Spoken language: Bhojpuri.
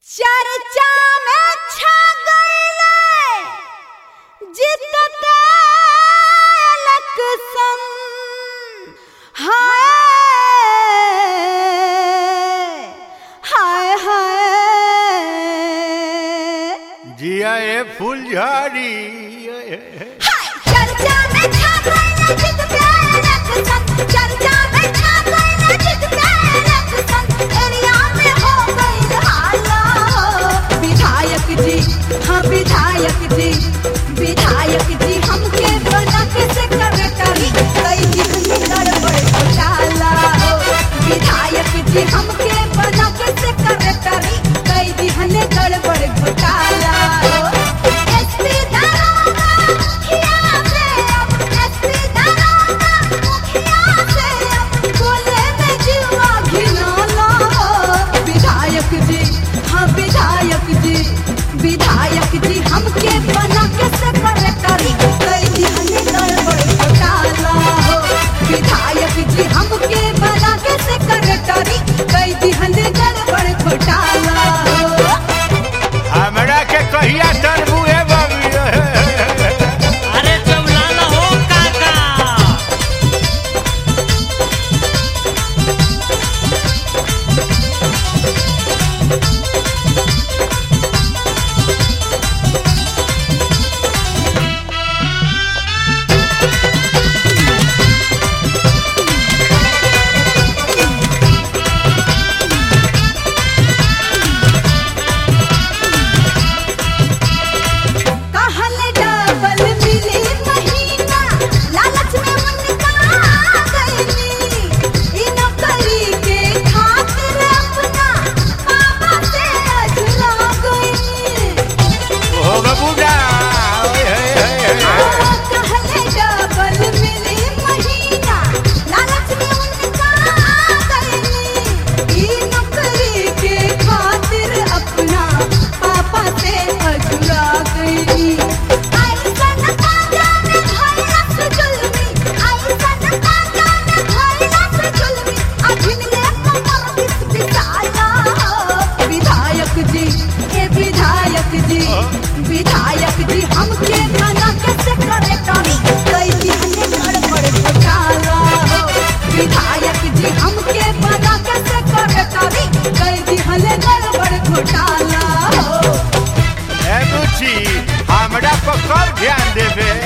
चर्चा में छा गईले जितते लक्ष्मण हाय हाय हाय जिया ए फुलझड़ी चर्चा में छा गईले जितते लक्ष्मण चर्चा में छा गईले जितते लक्ष्मण एरिया में हो गईल हाला विधायक जी हाँ विधायक जी विधायक जी हमके बना के से करे करी कई दिन गड़बड़ घोटाला हो विधायक जी हमके बना के से करे करी कई दिन गड़बड़ घोटाला हो एसपी दरोगा मुखिया से अब एसपी दरोगा मुखिया से अब बोले में जीवा घिनौना हो विधायक जी हाँ विधायक जी विधायक जी हमके बना के से करे करी कई दिन गड़बड़ घोटाला हो विधायक जी हमके बना के से करे करी कई दिन गड़बड़ घोटाला हो हमरा के कहिया तरबू ए बाबी अरे चौलाला हो काका कहल डबल मिली महीना लालच में उनका गईली इ नौकरी के खातिर अपना पापा से अझला गईली हो बबूडा कहल डबल मिली महीना लालच में उनका गईली इ नौकरी के खातिर अपना पापा से अझला गईली ऐसन काजा में भइलस जुल्मी ऐसन काजा में भइलस जुल्मी अभिनले कमर बिस बिसाया विधायक जी हे विधायक जी विधायक जी हमके मना कैसे करे करी कई दिन गड़बड़ घोटाला हो विधायक जी हमके मना कैसे करे करी कई दिन गड़बड़ घोटाला हो ए बुची हमरा पर कब ध्यान देबे